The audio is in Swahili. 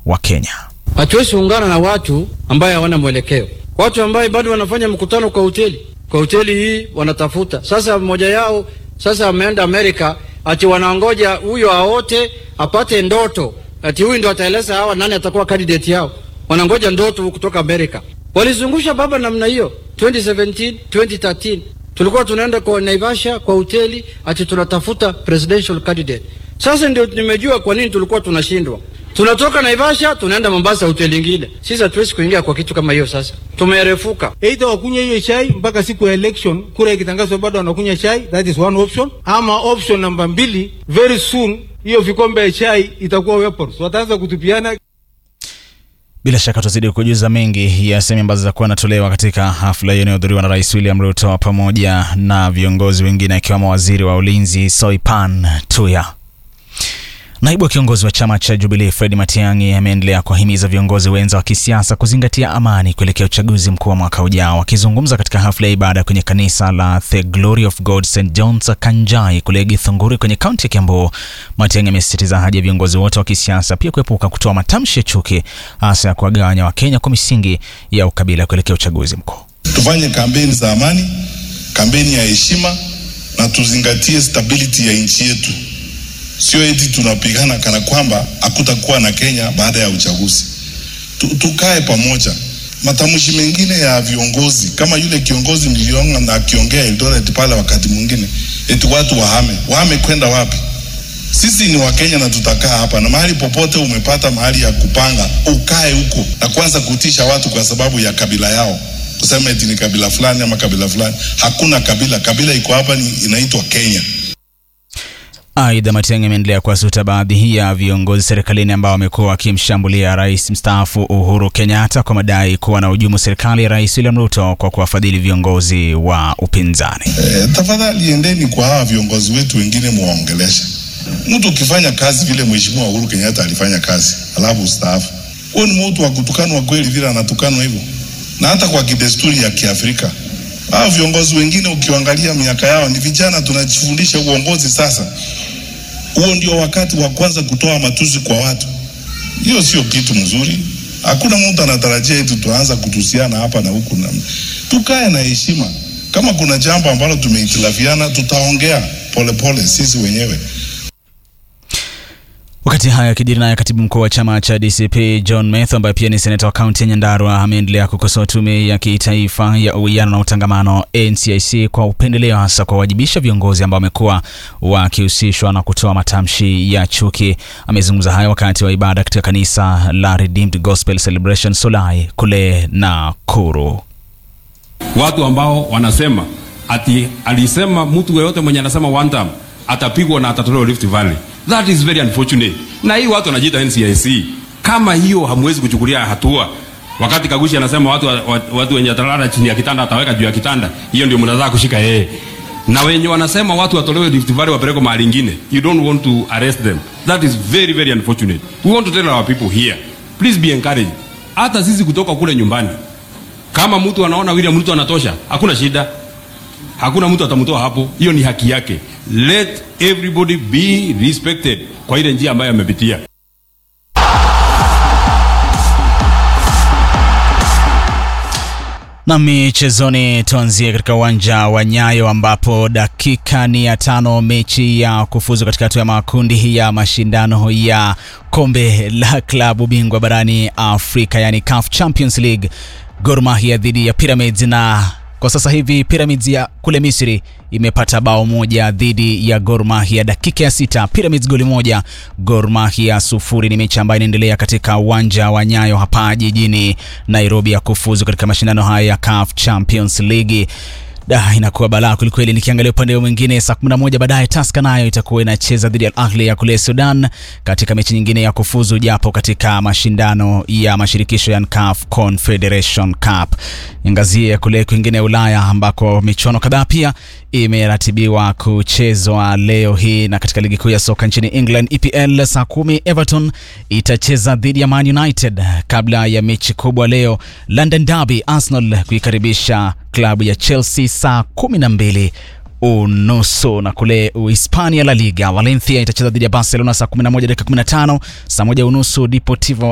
wa Kenya. Hatuwezi ungana na watu ambaye hawana mwelekeo, watu ambaye bado wanafanya mkutano kwa hoteli, kwa hoteli hii wanatafuta sasa. Mmoja yao sasa ameenda Amerika, ati wanaongoja huyo aote apate ndoto, ati huyu ndo ataeleza hawa nani atakuwa candidate yao. Wanangoja ndoto kutoka Amerika. Walizungusha baba namna hiyo 2017 2013 tulikuwa tunaenda kwa Naivasha kwa hoteli ati tunatafuta presidential candidate. Sasa ndio nimejua kwa nini tulikuwa tunashindwa. Tunatoka Naivasha tunaenda Mombasa hoteli nyingine. Sisi hatuwezi kuingia kwa kitu kama hiyo. Sasa tumerefuka. Either wakunywa hiyo chai mpaka siku ya election, kura ikitangazwa bado wanakunywa chai, that is one option. Ama option namba mbili, very soon hiyo vikombe ya chai itakuwa weapons, wataanza kutupiana. Bila shaka tutazidi kujuza mengi ya sehemu ambazo zitakuwa natolewa katika hafla hiyo inayohudhuriwa na Rais William Ruto pamoja na viongozi wengine akiwemo waziri wa ulinzi Soipan Tuya. Naibu wa kiongozi wa chama cha Jubilee Fred Matiang'i ameendelea kuwahimiza viongozi wenza wa kisiasa kuzingatia amani kuelekea uchaguzi mkuu wa mwaka ujao. Akizungumza katika hafla ya ibada kwenye kanisa la The Glory of God St John's Kanjai kule Githunguri kwenye kaunti ya Kiambu, Matiang'i amesisitiza haja ya viongozi wote wa kisiasa pia kuepuka kutoa matamshi ya chuki, hasa ya kuwagawanya Wakenya kwa misingi ya ukabila kuelekea uchaguzi mkuu. Tufanye kampeni za amani, kampeni ya heshima na tuzingatie stability ya nchi yetu. Sio eti tunapigana kana kwamba hakutakuwa na Kenya baada ya uchaguzi. Tukae pamoja. Matamshi mengine ya viongozi kama yule kiongozi mliona na akiongea Eldoret pale, wakati mwingine eti watu wahame, wahame kwenda wapi? Sisi ni Wakenya na tutakaa hapa, na mahali popote umepata mahali ya kupanga ukae huko, na kwanza kutisha watu kwa sababu ya kabila yao, kusema eti ni kabila fulani ama kabila fulani. Hakuna kabila, kabila iko hapa, ni inaitwa Kenya. Aidha, Matiang'i ameendelea kuwasuta baadhi ya viongozi serikalini ambao wamekuwa wakimshambulia rais mstaafu Uhuru Kenyatta kwa madai kuwa na hujumu serikali ya Rais William Ruto kwa kuwafadhili viongozi wa upinzani. E, tafadhali endeni kwa hawa viongozi wetu wengine muwaongelesha. Mtu ukifanya kazi vile Mheshimiwa Uhuru Kenyatta alifanya kazi alafu ustaafu, huyo ni mtu wa kutukanwa kweli vile anatukanwa hivyo, na hata kwa kidesturi ya Kiafrika hao viongozi wengine ukiangalia miaka yao ni vijana, tunajifundisha uongozi sasa. Huo ndio wakati wa kwanza kutoa matusi kwa watu. Hiyo sio kitu mzuri. Hakuna mtu anatarajia eti tuanza kutusiana hapa na huku na tukae na heshima. Kama kuna jambo ambalo tumehitilafiana, tutaongea polepole sisi wenyewe. Wakati haya yakijiri, naye katibu mkuu wa chama cha DCP John Methu ambaye pia ni seneta wa kaunti ya Nyandarua ameendelea kukosoa tume ya kitaifa ya uwiano na utangamano NCIC kwa upendeleo, hasa kuwawajibisha viongozi ambao wamekuwa wakihusishwa na kutoa matamshi ya chuki. Amezungumza hayo wakati wa ibada katika kanisa la Redeemed Gospel Celebration Solai kule Nakuru. Watu ambao wanasema ati alisema mtu yeyote mwenye anasema one time atapigwa na atatolewa Rift Valley. That is very unfortunate. Na hii watu wanajiita NCIC. Kama hiyo hamwezi kuchukulia hatua, wakati Kagushi anasema watu, watu, watu wenye atalala chini ya kitanda ataweka juu ya kitanda, hiyo ndio mnataka kushika yeye. Na wenye wanasema watu watolewe Rift Valley wapelekwe mahali ingine, you don't want to arrest them. That is very very unfortunate. We want to tell our people here, please be encouraged. Hata sisi kutoka kule nyumbani, kama mtu anaona William Ruto anatosha, hakuna shida hakuna mtu atamtoa hapo, hiyo ni haki yake. Let everybody be respected kwa ile njia ambayo amepitia. Na michezoni, tuanzie katika uwanja wa Nyayo ambapo dakika ni ya tano mechi ya kufuzu katika hatua ya makundi ya mashindano ya kombe la klabu bingwa barani Afrika, yani CAF Champions League, Gor Mahia dhidi ya Pyramids na kwa sasa hivi Pyramids ya kule Misri imepata bao moja dhidi ya Gor Mahia dakika ya sita. Pyramids goli moja, Gor Mahia sufuri. Ni mechi ambayo inaendelea katika uwanja wa Nyayo hapa jijini Nairobi ya kufuzu katika mashindano haya ya CAF Champions League. Da, inakuwa balaa kwelikweli. Nikiangalia upande mwingine, saa 11 baadaye Tusker nayo itakuwa inacheza dhidi ya Al Ahly ya kule Sudan katika mechi nyingine ya kufuzu, japo katika mashindano ya mashirikisho ya CAF Confederation Cup. Niangazie kule kwingine Ulaya ambako michuano kadhaa pia imeratibiwa kuchezwa leo hii, na katika ligi kuu ya soka nchini England EPL, saa kumi Everton itacheza dhidi ya Man United kabla ya mechi kubwa leo London Derby, Arsenal kuikaribisha klabu ya Chelsea saa kumi na mbili unusu na kule Uhispania La Liga Valencia itacheza dhidi ya Barcelona saa 11 dakika 15, saa moja unusu Deportivo